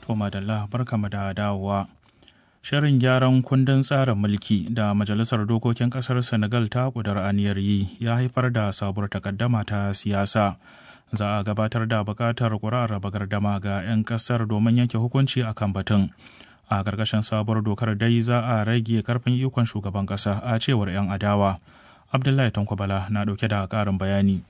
To madalla barkamu da dawowa. Shirin gyaran kundin tsarin mulki da Majalisar Dokokin Ƙasar Senegal ta ƙudar aniyar yi ya haifar da sabuwar takaddama ta siyasa. Za a gabatar da buƙatar ƙuri'ar raba gardama ga 'yan ƙasar domin yanke hukunci a kan batun. A ƙarƙashin sabuwar dokar dai za a rage karfin ikon shugaban ƙasa a cewar 'yan adawa. Abdullahi Tankwabala na ɗauke da ƙarin bayani.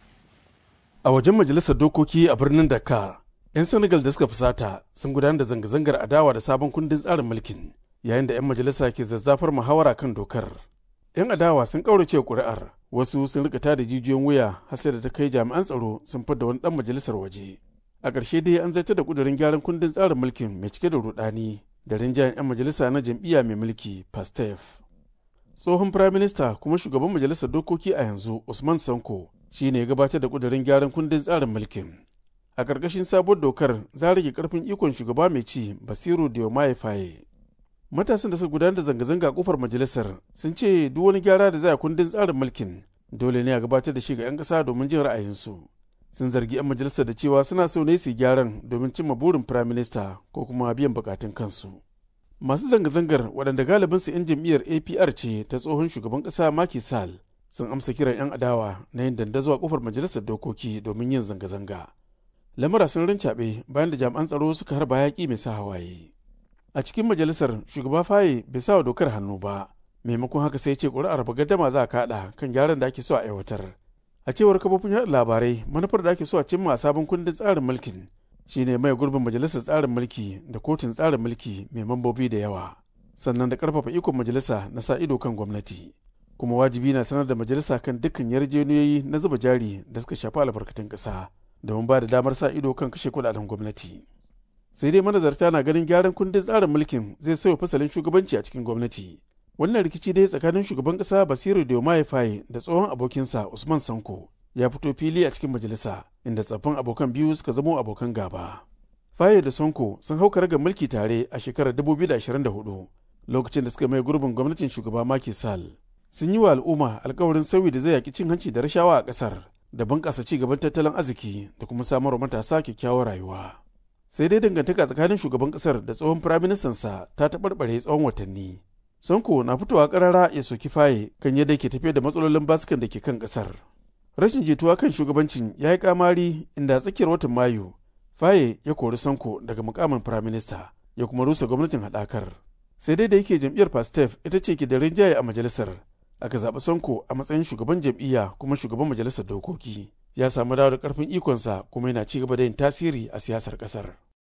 A wajen majalisar dokoki a birnin Dakar, 'yan Senegal da suka fusata sun gudanar da zanga-zangar adawa da sabon kundin tsarin mulkin yayin da 'yan majalisa ke zazzafar muhawara kan dokar. 'Yan adawa sun ƙaurace ƙuri'ar, wasu sun rika da jijiyoyin wuya har sai da ta kai jami'an tsaro sun fidda wani ɗan majalisar waje. A ƙarshe dai an zartar da ƙudurin gyaran kundin tsarin mulkin mai cike da rudani da rinjayen 'yan majalisa na jam'iyya mai mulki Pastef. Tsohon Firaminista kuma shugaban majalisar dokoki a yanzu Usman Sanko shi ne gabatar da ƙudurin gyaran kundin tsarin mulkin. A ƙarƙashin sabuwar dokar za a rage ƙarfin ikon shugaba mai ci Basiru Diomaye Faye. Matasan da suka gudanar da zanga-zanga a kofar majalisar sun ce duk wani gyara da za a kundin tsarin mulkin dole ne a gabatar da shi ga 'yan ƙasa domin jin ra'ayinsu. Sun zargi 'yan majalisar da cewa suna so ne su gyaran domin cimma burin firaminista ko kuma biyan bukatun kansu. Masu zanga-zangar waɗanda galibinsu 'yan jam'iyyar APR ce ta tsohon shugaban ƙasa Macky Sall sun amsa kiran 'yan adawa na yin dandazo a kofar majalisar dokoki domin yin zanga-zanga. Lamura sun rincaɓe bayan da jami'an tsaro suka harba yaƙi mai sa hawaye. A cikin majalisar shugaba Faye bai sa wa dokar hannu ba, maimakon haka sai ce ƙuri'ar gardama za a kaɗa kan gyaran da ake so a aiwatar. A cewar kafofin yaɗa labarai manufar da ake so a cimma a sabon kundin tsarin mulkin shine mai gurbin majalisar tsarin mulki da kotun tsarin mulki mai mambobi da yawa sannan da ƙarfafa ikon majalisa na sa ido kan gwamnati. kuma wajibi na sanar da majalisa kan dukkan yarjejeniyoyi na zuba jari da suka shafi albarkatun ƙasa domin ba da damar sa ido kan kashe kudaden gwamnati sai dai manazarta na ganin gyaran kundin tsarin mulkin zai sauya fasalin shugabanci a cikin gwamnati wannan rikici dai tsakanin shugaban ƙasa basiru diomaye faye da tsohon abokinsa usman sanko ya fito fili a cikin majalisa inda tsaffin abokan biyu suka zamo abokan gaba faye da sonko sun hau karagar mulki tare a shekarar 2024 lokacin da suka mai gurbin gwamnatin shugaba Macky Sall sun yi wa al'umma alkawarin sauyi da zai yaki cin hanci da rashawa a ƙasar da bunƙasa ci gaban tattalin arziki da kuma samarwa matasa kyakkyawar rayuwa. Sai dai dangantaka tsakanin shugaban ƙasar da tsohon firaministansa ta taɓarɓare tsawon watanni. Sonko na fitowa ƙarara ya soki faye kan yadda ke tafiya da matsalolin basukan da ke kan ƙasar. Rashin jituwa kan shugabancin ya yi kamari inda a tsakiyar watan Mayu, faye ya kori Sonko daga mukamin firaminista ya kuma rusa gwamnatin haɗakar. Sai dai da yake jam'iyyar Pastef ita ce ke da rinjaye a majalisar, aka zaɓi Sonko a matsayin shugaban jam'iyya kuma shugaban majalisar dokoki. Ya samu dawo da ƙarfin ikonsa kuma yana ci gaba da yin tasiri a siyasar ƙasar.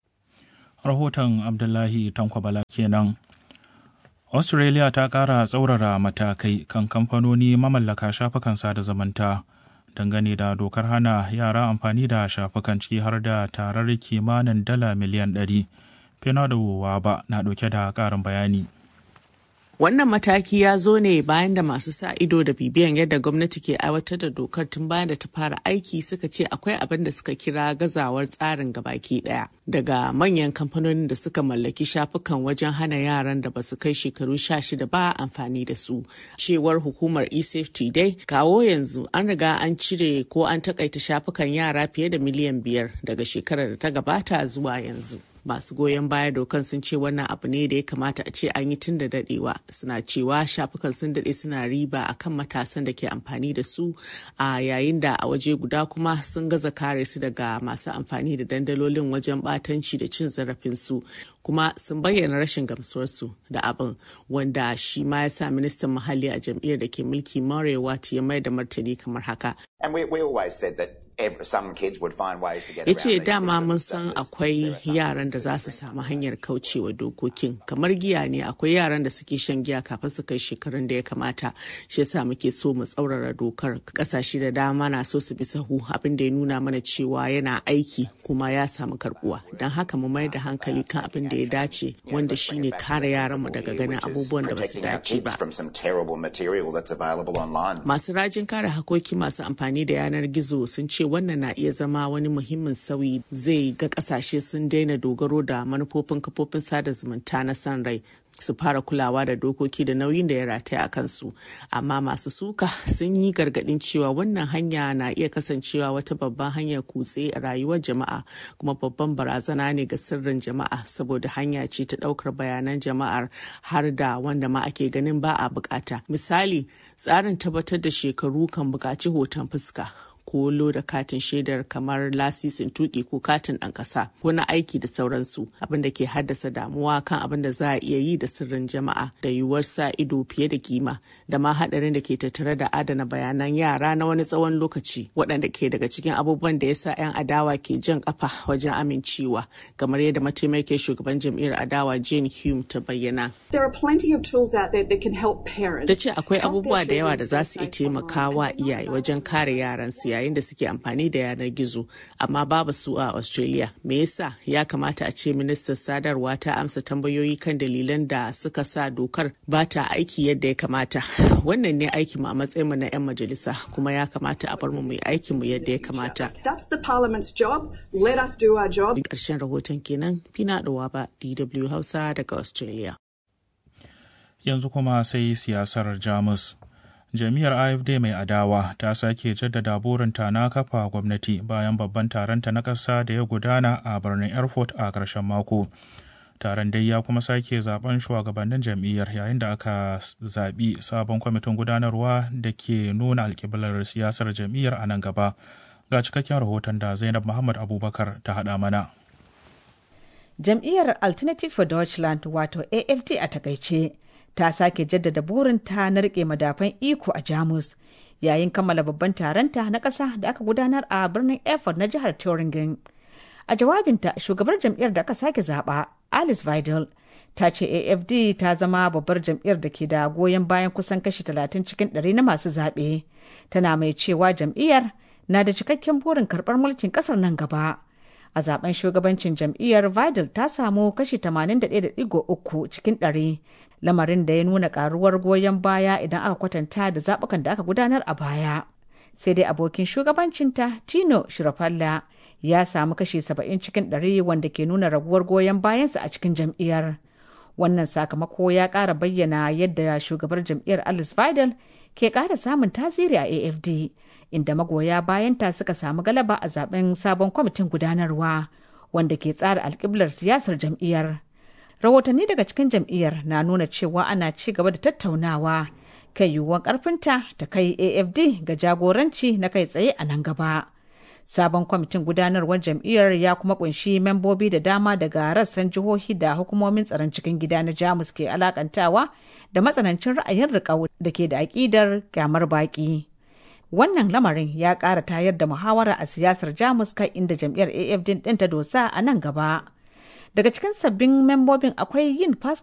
Rahoton Abdullahi Tankwabala kenan. Australia ta ƙara tsaurara matakai kan kamfanoni mamallaka shafukan sada zamanta dangane da dokar hana yara amfani da shafukan ciki har da tarar kimanin dala miliyan 100. Fenado ba na ɗauke da ƙarin bayani. Wannan mataki ya zo ne bayan da masu sa ido da bibiyan yadda gwamnati ke aiwatar da dokar tun bayan da ta fara aiki suka ce akwai abin da suka kira gazawar tsarin gabaki daya daga manyan kamfanonin da suka mallaki shafukan wajen hana yaran da basu kai shekaru sha shida ba amfani da su. Cewar hukumar eSafety dai kawo yanzu an riga an cire ko an takaita shafukan yara fiye da miliyan biyar daga shekarar da ta gabata zuwa yanzu. masu goyon baya dokan sun ce wannan abu ne da ya kamata a ce an yi tun da dadewa suna cewa shafukan sun dade suna riba akan matasan da ke amfani da su a yayin da a waje guda kuma sun gaza kare su daga masu amfani da dandalolin wajen batanci da cin zarafin su kuma sun bayyana rashin gamsuwarsu da abin wanda shi ma ya sa ministan muhalli a jam'iyyar da ke mulki Marewa ya mai da martani kamar haka. And we, we always said that some kids would find ways to get ya ce dama mun san akwai yaran da za su samu hanyar kaucewa dokokin kamar giya ne akwai yaran da suke shan giya kafin su kai shekarun da ya kamata shi yasa muke so mu tsaurara dokar kasashe da dama na so su bi sahu abin da ya nuna mana cewa yana aiki kuma ya samu karbuwa don haka mu mai da hankali kan abin da ya dace wanda shine kare yaran mu daga ganin abubuwan da basu dace ba masu rajin kare hakoki masu amfani da yanar gizo sun ce ce wannan na iya zama wani muhimmin sauyi zai ga kasashe sun daina dogaro da manufofin kafofin sada zumunta na san rai su fara kulawa da dokoki da nauyin da ya rataya a kansu amma masu suka sun yi gargadin cewa wannan hanya na iya kasancewa wata babban hanyar kutse a rayuwar jama'a kuma babban barazana ne ga sirrin jama'a saboda hanya ce ta daukar bayanan jama'ar har da wanda ma ake ganin ba a bukata misali tsarin tabbatar da shekaru kan bukaci hoton fuska ko da katin shaidar kamar lasisin tuki ko katin ɗan ƙasa ko na aiki da sauransu abin da ke haddasa damuwa kan abin da za a iya yi da sirrin jama'a da yiwuwar sa ido fiye da kima da ma haɗarin da ke tattare da adana bayanan yara na wani tsawon lokaci waɗanda ke daga cikin abubuwan da ya sa 'yan adawa ke jan ƙafa wajen amincewa kamar yadda mataimakin shugaban jam'iyyar adawa jane hume ta bayyana. Ta ce akwai abubuwa da yawa da za su iya taimakawa iyaye wajen kare yaransu yayin da suke amfani da yanar gizo amma babu su a australia me yasa ya kamata a ce ministan sadarwa ta amsa tambayoyi kan dalilan da suka sa dokar ba ta aiki yadda ya kamata wannan ne aikin mu a matsayin mu na 'yan majalisa kuma ya kamata a bar mu mai aikin mu yadda ya kamata ƙarshen rahoton kenan fina ba dw hausa daga australia yanzu kuma sai siyasar jamus jami'ar afd mai adawa ta sake jaddada burinta na kafa gwamnati bayan babban taronta na ƙasa da ya gudana a birnin erfurt a ƙarshen mako taron dai ya kuma sake zaben shugabannin jam'iyyar yayin da aka zaɓi sabon kwamitin gudanarwa da ke nuna alkiblar siyasar jam'iyyar a nan gaba ga cikakken rahoton da zainab muhammad abubakar ta haɗa mana jam'iyyar alternative for deutschland wato afd a takaice ta sake jaddada burinta na rike madafan iko a jamus yayin kammala babban taronta na ƙasa da aka gudanar a birnin erfurt na jihar Thüringen. a jawabinta shugabar jam'iyyar da aka sake zaba alice vidal ta ce afd ta zama babbar jam'iyyar da ke da goyon bayan kusan kashi 30 cikin 100 na masu zaɓe tana mai cewa jam'iyyar na da cikakken burin karɓar mulkin ƙasar nan gaba a zaben shugabancin jam'iyyar vidal ta samu kashi 81.3 cikin 100 lamarin da ya nuna karuwar goyon baya idan aka kwatanta da zaɓukan da aka gudanar a baya sai dai abokin shugabancinta tino shirafalla ya samu kashi 70 cikin 100 wanda ke nuna raguwar goyon bayansa a cikin jam'iyyar wannan sakamako ya ƙara bayyana yadda shugabar jam'iyyar alice vidal ke ƙara samun tasiri a afd inda magoya bayanta suka samu galaba a zaben sabon kwamitin gudanarwa wanda ke tsara alkiblar siyasar jam'iyyar rahotanni daga cikin jam'iyyar na nuna cewa ana ci gaba da tattaunawa kan yiwuwar karfinta ta kai afd ga jagoranci na kai tsaye a nan gaba sabon kwamitin gudanarwar jam'iyyar ya kuma kunshi membobi da dama daga rassan jihohi da hukumomin tsaron cikin gida na jamus ke alakantawa da matsanancin ra'ayin riƙau da ke da aƙidar kyamar baƙi wannan lamarin ya ƙara tayar da muhawara a siyasar jamus kai inda jam'iyyar afd ɗin ta dosa a nan gaba daga cikin sabbin membobin akwai yin pascal